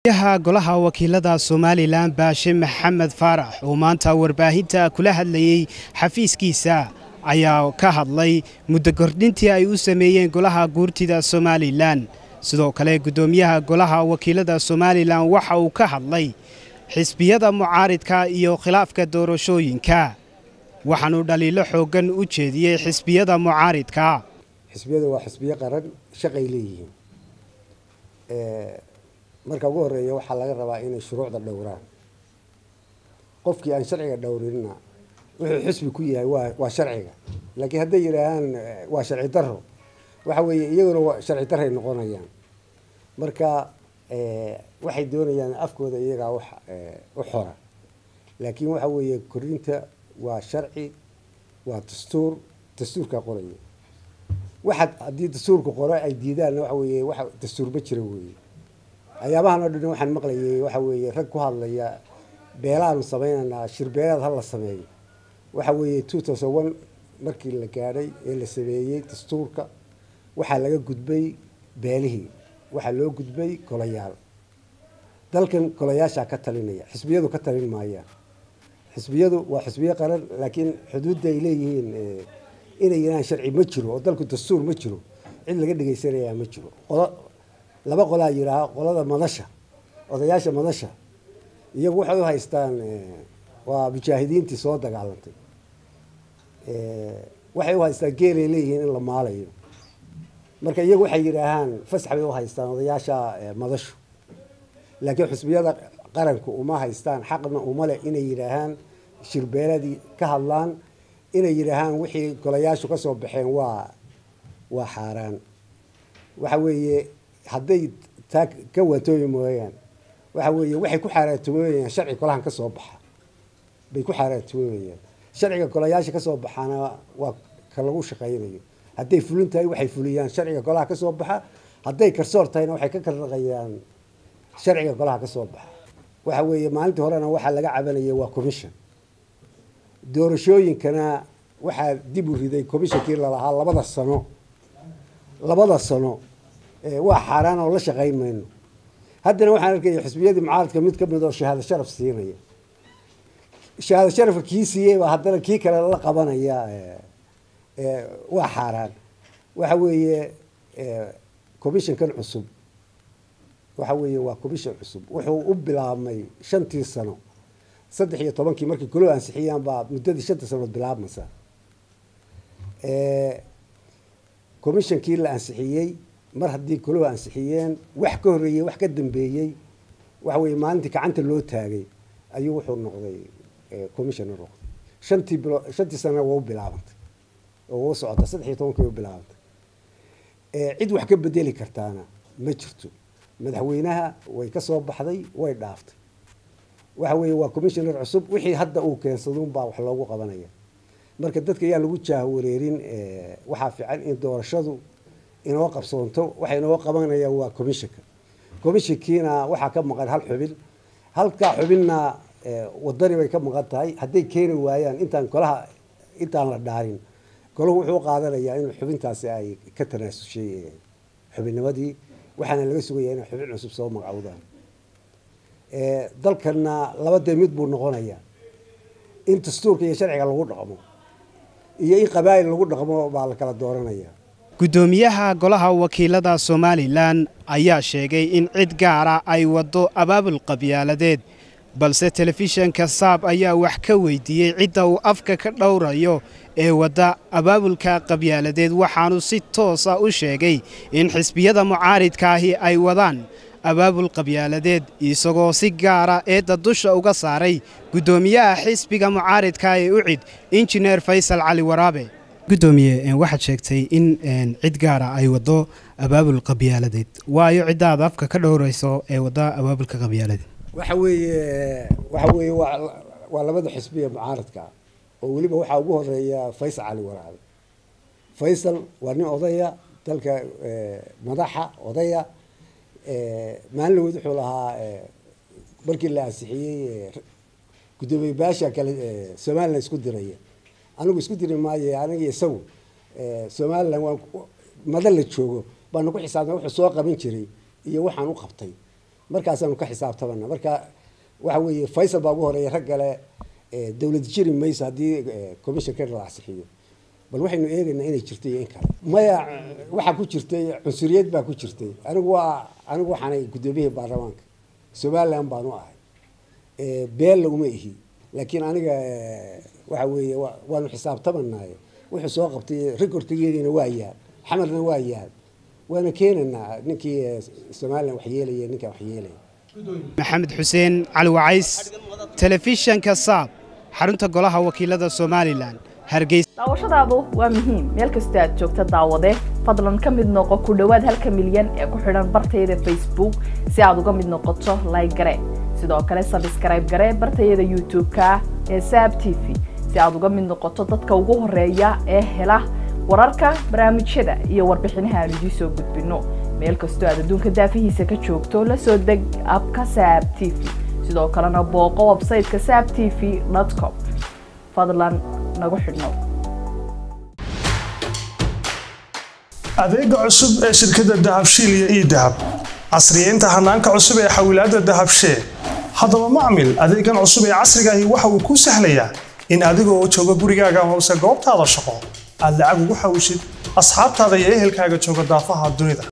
yaha golaha wakiilada somalilan baashe maxamed faarax oo maanta warbaahinta kula hadlayey xafiiskiisa ayaa ka hadlay muddo kordhintii ay u sameeyeen golaha guurtida somalilan sidoo kale guddoomiyaha golaha wakiilada somalilan waxa uu ka hadlay xisbiyada mucaaridka iyo khilaafka doorashooyinka waxaanuu dhaliilo xooggan u jeediyey xisbiyada mucaaridka xisbiyadu waa xisbiyo qaran shaqay leeyihiin marka ugu horeeya waxaa laga rabaa inay shuruucda dhowraan qofkii aan sharciga dhowrinna wuxuu xisbi ku yahay waa waa sharciga laakiin hadday yidhaahaan waa sharci daro waxa weeye iyaguna sharci daray noqonayaan marka waxay doonayaan afkooda iyagaa wax u xora laakiin waxa weeye korinta waa sharci waa dastuur dastuurkaa qoraya waxaad haddii dastuurka qore ay diidaanna waxa weeye wax dastuur ma jira weeye ayaabahan oo dhan waxaan maqlayay waxa weeye rag ku hadlaya beelaanu sameynaynaa shirbeelaad ha la sameeyo waxa weeye two thousand one markii la gaadhay ee la sameeyey dastuurka waxaa laga gudbay beelihii waxaa loo gudbay golayaal dalkan golayaashaa ka talinaya xisbiyadu ka talin maayaan xisbiyadu waa xisbiyo qaran laakiin xuduudda ay leeyihiin inay yiraan sharci ma jiro oo dalku dastuur ma jiro cid laga dhegaysanayaa ma jiro qolo laba qolaa yidhaaha qolada madasha odayaasha madasha iyagu waxay u haystaan waa mujaahidiintii soo dagaalantay waxay u haystaan geelay leeyihiin in la maalayo marka iyagu waxay yidhaahaan fasax bay u haystaan odayaasha madashu laakiin xusbiyada qaranku uma haystaan xaqna uma leh inay yidhaahaan shirbeeladii ka hadlaan inay yidhaahaan wixii golayaashu kasoo baxeen waa waa xaaraan waxa weeye hadday taa ka waatooyi mooyaan waxa weeye waxay ku xaaraantumooyayaan sharci golahan ka soo baxa bay ku xaaraantumooyayaan sharciga golayaasha kasoo baxaana waa ka lagu shaqaynayo hadday fulin tahay waxay fuliyaan sharciga golaha kasoo baxa hadday karsoor tahayna waxay ka karnaqayaan sharciga golaha kasoo baxa waxa weeye maalintii horena waxaa laga cabanayay waa commission doorashooyinkana waxaa dib u riday commissionkii lalahaa labada sano labada sano waa xaaraan oo la shaqayn mayno haddana waxaan arkaya xisbiyadii mucaaradka mid kamid oo shahaado sharaf siinaya shahaado sharafka kii siiyey baa haddana kii kale la qabanaya waa xaaraan waxa weeye commissionkan cusub waxa weeye waa commission cusub wuxuu u bilaabmay shantii sano saddex iyo tobankii markii goloo ansixiyaan baa muddadii shanta sanood bilaabmaysa commissionkii la ansixiyey mar haddii goloo ansixiyeen wax ka horreeyey wax ka dambeeyey waxa weye maalintii gacanta loo taagay ayuu wuxuu noqday commissioner noqday shantii bilo shantii sana waa u bilaabantay oo u socota saddex iyo tobankii u bilaabantay cid wax ka bedeli kartaana ma jirto madaxweynaha way ka soo baxday way dhaaftay waxa weeye waa commissioner cusub wixii hadda uu keensadunbaa wax loogu qabanaya marka dadka ayaa lagu jaahawareerin waxaa fiican in doorashadu inoo qabsoonto waxa inoo qabanayaan waa commissionka commissionkiina waxaa ka maqan hal xubin halkaa xubinna wadani bay ka maqan tahay hadday keeni waayaan intaan golaha intaan la dhaarin golahu wuxuu qaadanayaa in xubintaasi ay ka tanaasushay xubinnimadii waxaana laga sugayaa inay xubin cusub soo magacowdaan dalkana laba dee mid buu noqonayaa in dastuurka iyo sharciga lagu dhaqmo iyo in qabaa'il lagu dhaqmo baa la kala dooranaya guddoomiyaha golaha wakiilada somalilan ayaa sheegay in cid gaara ay waddo abaabul qabyaaladeed balse telefishanka saab ayaa wax ka weydiiyey cidda uu afka ka dhowrayo ee wadda abaabulka qabyaaladeed waxaanu si toosa u sheegay in xisbiyada mucaaridkaahi ay wadaan abaabul qabyaaladeed isagoo si gaara eedda dusha uga saaray guddoomiyaha xisbiga mucaaridka ee ucid injineer faysal cali waraabe guddoomiye waxaad sheegtay in cid gaara ay waddo abaabul qabyaaladeed waayo ciddaada afka ka dhowrayso ee wadda abaabulka qabyaaladeed waxa weeye waxa weeye waa waa labada xisbiya mucaaradka oo weliba waxaa ugu horeeya faysal cali waraabe faysal waa nin odaya dalka madaxa odaya maalin laweyd wuxuu lahaa markii la ansixiyey guddoomiye baasha kale somalilan isku diraya anigu isku diri maayo aniga isagu somalilan waa mada la joogo baanu ku xisaabtay wuxuu soo qaban jiray iyo waxaan u qabtay markaasaanu ka xisaabtamana marka waxa weeye faysal baa ugu horeeya rag kale dowlad jiri mayso haddii commissionka la asixiyo bal waxaynu eegaynaa inay jirto iyo in kale maya waxaa ku jirtay cunsuriyad baa ku jirtay anigu waa anigu waxaanay guddoomiyihii baarlamaanka somaliland baanu ahay beel laguma ihi laakiin aniga waxa weeye waanu xisaabtamanaay wuxuu soo qabtay recordkayagina waa yaal xamarna waa yaal waana keenaynaa ninkii somalilan wax yeelaya ninkaa wax yeelaya maxamed xuseen cali wacays telefishanka saab xarunta golaha wakiilada somalilan hargeysa daawashadaadu waa muhiim meel kastoo aad joogta daawade fadlan ka mid noqo ku dhowaad halka milyan ee ku xidhan bartayada facebook si aad uga mid noqoto layg gare sidoo kale sabskrayb gare bartayada youtube-ka ee saab t v si aad uga mid noqoto dadka ugu horeeya ee hela wararka barnaamijyada iyo warbixinaha aan idiin soo gudbinno meel kastoo aad adduunka daafihiisa ka joogto la soo deg abka saab t v sidoo kalena booqo websayteka saab t v com fadlan nagu xidhnow adeega cusub ee shirkadda dahabshiil iyo ii dahab casriyeynta hanaanka cusub ee xawilaadda dahabshee haddaba macmil adeegan cusub ee casrigaahi waxa uu kuu sahlayaa in adigoo jooga gurigaaga hoose goobtaada shaqo aad lacag ugu xawishid asxaabtaada iyo ehelkaaga jooga daafaha dunida